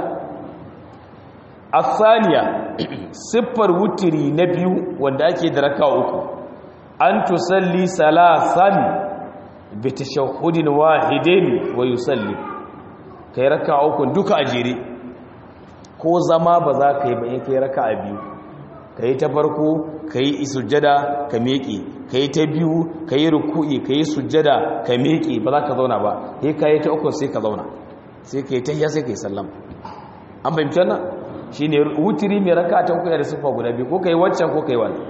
a saniya siffar wutiri na biyu wanda ake da raka'a uku an tusalli salasan bi tashahhudin wahidin wa yusalli kai raka'a uku duka a jere ko zama ba za ka yi ba in kai raka'a biyu ka yi ta farko ka yi sujjada ka miƙe ka yi ta biyu ka yi ruku'i ka yi sujjada ka miƙe ba za ka zauna ba sai ka yi ta uku sai ka zauna sai ka yi ta sai ka yi sallam an fahimci wannan shi ne wutiri mai raka ta uku da siffa guda biyu ko ka yi waccan ko ka yi wani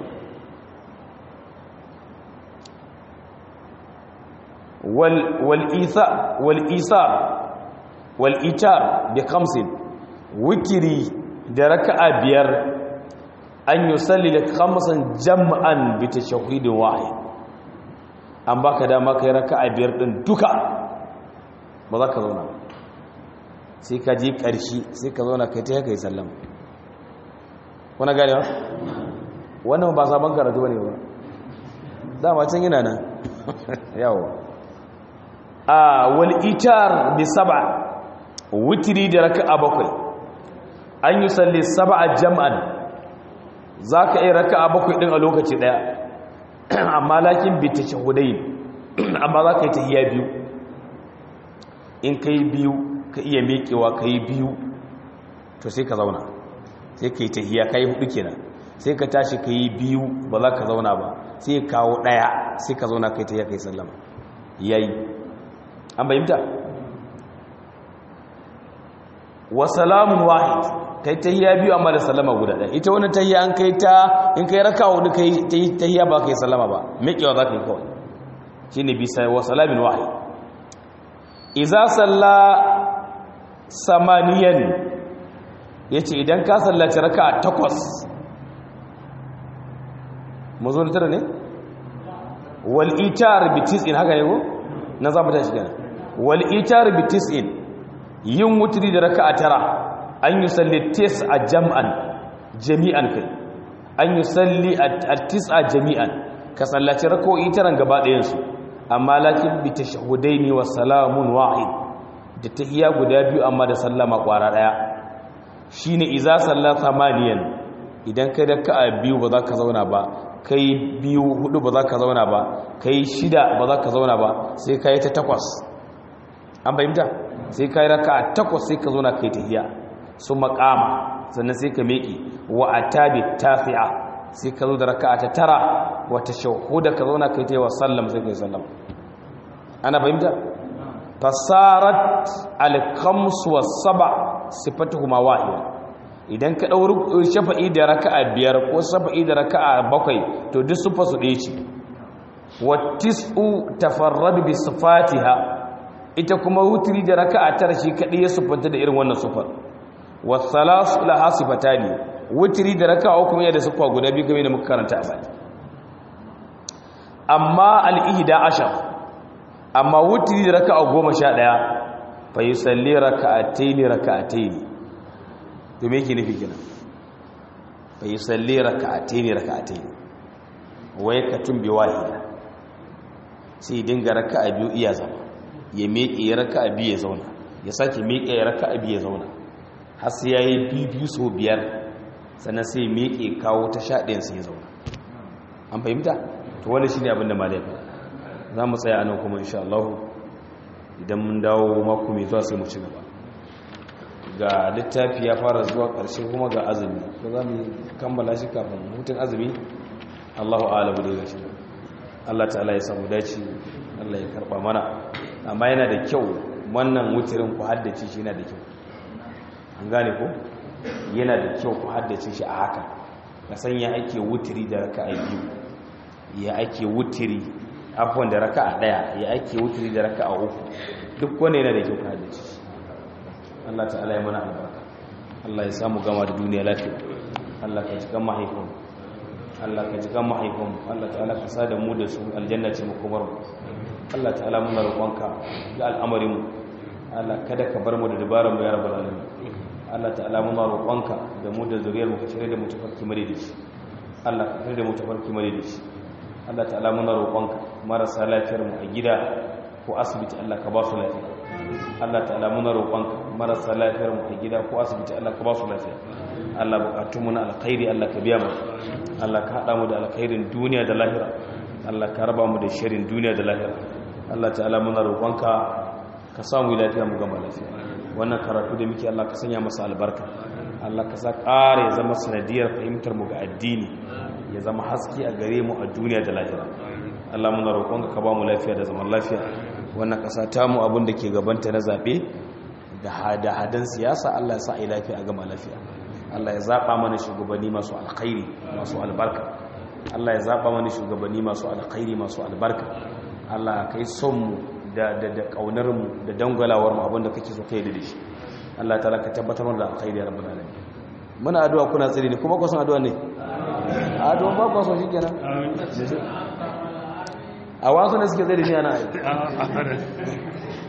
wal'isar wal'itar da kamsin wutiri da raka'a biyar an yi salli da kamsan jam'an bita shahidin wahai an baka dama kai raka'a biyar din duka ba za ka zauna sai ka je ƙarshe sai ka zauna kai ta yaka yi sallama wani gani ba? wannan ba sabon karatu ne ba dama can yana nan yawo a wal itar bi sab'a witri da raka'a bakwai an yi salli sab'a jam'an zaka yi raka'a bakwai din a lokaci daya amma lakin bi tashahhudain amma zaka yi tahiyya biyu in kai biyu ka iya miƙewa kai biyu to sai ka zauna sai ka yi tahiyya kai hudu kenan sai ka tashi ka yi biyu ba za ka zauna ba sai ka kawo daya sai ka zauna kai tahiyya kai sallama yayi an bayyanta wa salamun wahid kai tahiyya biyu amma da sallama guda ɗaya ita wannan tahiyya an kai ta in kai raka hudu kai tahiyya ba kai sallama ba miƙewa za ka yi kawai shine bisa wa salamin wahid idza salla samaniyan yace idan ka sallaci raka'a takwas mu zo da tara ne wal itar bi tis'in haka ne ko na za mu tashi kenan wal itar bi tis'in yin wutri da raka'a tara an yusalli tis'a jam'an jami'an kai an yusalli at-tis'a jami'an ka sallaci rak'o'i taran gaba ɗayan su amma lakin bi tashahhudaini wa salamun wahid da tahiyya guda biyu amma da sallama kwara daya shine iza salla thamaniyan idan kai raka'a biyu ba za ka zauna ba kai biyu hudu ba za ka zauna ba kai shida ba za ka zauna ba sai ka yi ta takwas an fahimta sai ka yi raka a takwas sai ka zauna kai tahiya su makama sannan sai ka meki wa a tabi tafiya sai ka zo da raka ta tara wata shahuda ka zauna kai ta yi wa sallam sai ka yi sallam ana fahimta fasarat alkamsu wa saba sifatuhuma wahida idan ka ɗauri shafa'i da raka'a biyar ko shafa'i da raka'a bakwai to duk sufa su ɗaya ce wattis'u tafarradu bi sifatiha ita kuma wutri da raka'a tara shi kaɗai ya sufanta da irin wannan sufar wasalasu laha sifatani wutri da raka'a kuma yana da sufa guda biyu game da muka karanta a baya amma al-ihda ashar amma wutri da raka'a goma sha ɗaya fa yusalli raka'ataini raka'ataini to me yake nufi kenan fa yusalli raka'ataini raka'ataini wai ka tumbi wahida sai dinga raka'a biyu iya zama ya miƙe ya raka'a biyu ya zauna ya sake miƙe ya raka'a biyu ya zauna har sai yayi biyu biyu so biyar sannan sai miƙe kawo ta sha ɗayan sai ya zauna an fahimta to wani shine abin da malai fa za mu tsaya anan kuma insha Allah idan mun dawo mako mai zuwa sai mu ci gaba ga littafi ya fara zuwa ƙarshe kuma ga azumi ko za mu kammala shi kafin hutun azumi Allahu a'lamu da gashi Allah ta'ala ya samu dace Allah ya karba mana amma yana da kyau wannan wutirin ku haddace shi yana da kyau an gane ko yana da kyau ku haddace shi a haka ka san ya ake wutiri da raka'a biyu ya ake wutiri afwan da raka'a daya ya ake wutiri da raka'a uku duk wanda yana da kyau ku haddace shi Allah ta'ala ya mana albarka Allah ya samu gama da duniya lafiya Allah ka jikan mahaifin Allah ka jikan mahaifin Allah ta'ala ka sa da mu da su aljanna ce makomar mu Allah ta'ala muna roƙonka ga al'amarin mu Allah kada ka bar mu da dabaran mu ya rabbal alamin Allah ta'ala muna roƙonka da mu da zuriyar mu ka cire da mu tafarki mare da shi Allah ka cire da mu tafarki mare da shi Allah ta'ala muna roƙonka marasa lafiyar mu a gida ko asibiti Allah ka ba su lafiya Allah ta'ala muna roƙonka marasa lafiyar mu a gida ko asibiti Allah ka ba su lafiya Allah bukatun mu na alkhairi Allah ka biya mu Allah ka hada mu da alkhairin duniya da lahira Allah ka raba mu da shirin duniya da lahira Allah ta'ala muna roƙonka ka samu lafiya mu gama lafiya wannan karatu da muke Allah ka sanya masa albarka Allah ka sa ƙara ya zama sanadiyar fahimtar mu ga addini ya zama haske a gare mu a duniya da lahira Allah muna roƙonka ka ba mu lafiya da zaman lafiya wannan ƙasa ta mu abin da ke gabanta na zaɓe da hada-hadan siyasa Allah ya sa a yi lafiya a gama lafiya Allah ya zaɓa mana shugabanni masu alkhairi masu albarka Allah ya zaɓa mana shugabanni masu alkhairi masu albarka Allah kai son mu da da da kaunar mu da dangwalawar mu abin da kake so kai da shi Allah ta ka tabbatar mana da alkhairi ya rabbul alamin muna addu'a kuna tsiri ne kuma ku san addu'a ne addu'a ba ku so shikenan a wasu ne suke tsiri ne ana aiki